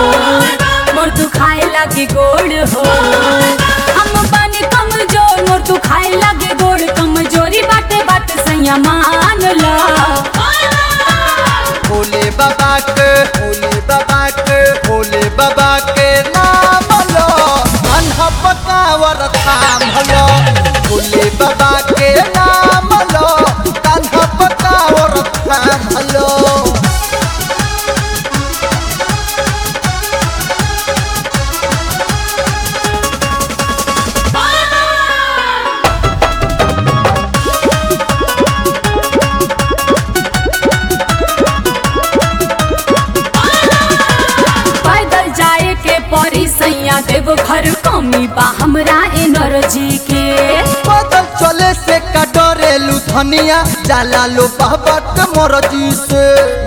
मोर तू खाए लगे गोड़ हो हम बानी कमजोर मोर तू खाए लगे गोड़ कमजोरी बाटे बात सैया मान ला भोले बाबा के भोले बाबा के भोले बाबा के नाम लो अनह पकावर थाम लो भोले बाबा के नाम लो अनह पकावर थाम लो पैदल जाए के परी सैया देव घर कमी बा हमरा एनर्जी के पैदल चले से कटोरेलू धनिया जाला लो बाबा के मरजी से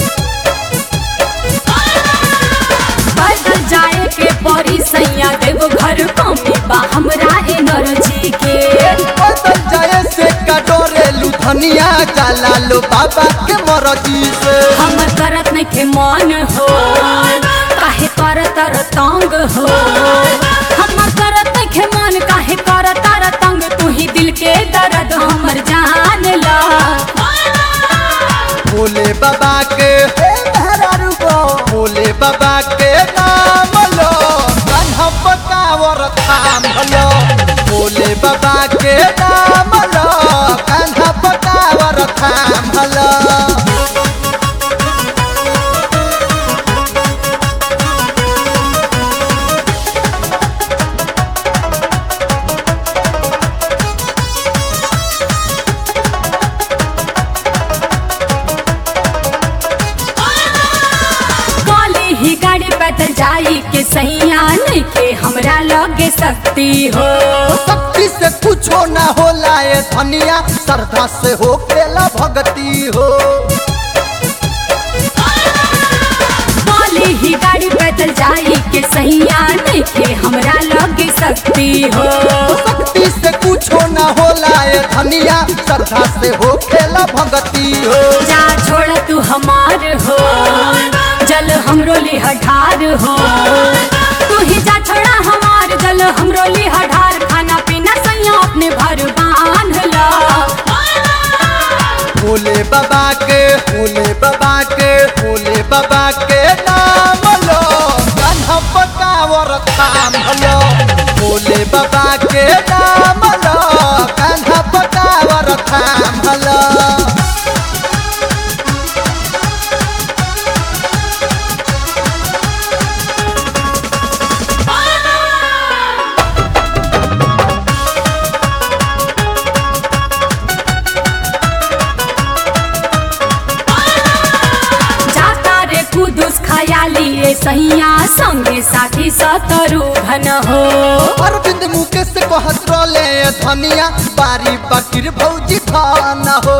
पैदल जाए के परी सैया देव घर कमी बा हमरा एनर्जी के पैदल जाए से कटोरेलू धनिया जाला लो बाबा के मरजी से हम करत नहीं के मन हो काहे कर तर तंग हो हम करत नहीं के मन काहे कर तर तंग तू ही दिल के दर्द हमर जान ला भोले बाबा के हे मेहरारू गो भोले बाबा के नाम लो कान्हा पकावर थाम लो भोले बाबा के नाम लो कान्हा पकावर थाम लो काली ही गाड़ी पैदल जाई के सैया नहीं के हमरा लगे सकती हो शक्ति से कुछो ना होला ये धनिया श्रद्धा से हो खेला भगती हो काली ही गाड़ी पैदल जाई के सैया नहीं के हमरा लगे सकती हो शक्ति से कुछो ना होला ये धनिया श्रद्धा से हो खेला भगती हो जा छोड़ तू हमार हो जल हमरो लिहठार हो तू ही जा छोड़ा हमार जल हमरो लिहठार खाना पीना सैया अपने भर बांध ला भोले बाबा के भोले बाबा के भोले बाबा के नाम लो कान्हा पकावर थाम लो भोले बाबा के नाम लो कान्हा पकावर थाम लो जाता रे कुदुस खयाली ए सैया संगे साथी सतरु घन हो अरविंद मुकेश कहत रोले धनिया बारी बकीर भौजी धान हो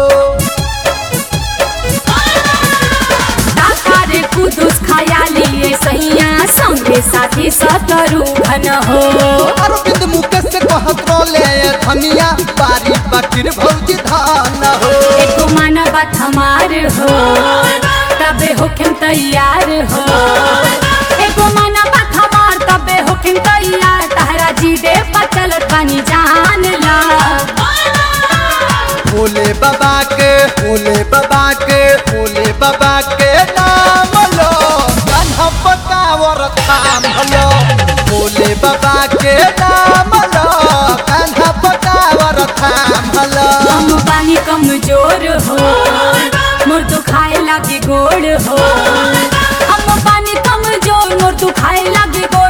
जाता रे कुदुस खयाली ए सैया संगे साथी सतरु घन हो अरविंद मुकेश कहत रोले धनिया बारी बकीर भौजी धान हो एक मन बात हमार हो तबे होखिम तैयार हो एक मन बात हमार तबे होखिम तैयार तहरा जी दे पचलत पानी जान ला भोले बाबा के भोले बाबा के भोले बाबा के नाम लो कान्हा पकावर थाम लो भोले बाबा के नाम लो कान्हा पकावर थाम लो हम बानी कमजोर हो मोर तू खाए लागे गोड़ हो हम बानी कमजोर मोर तू खाए लागे गोड़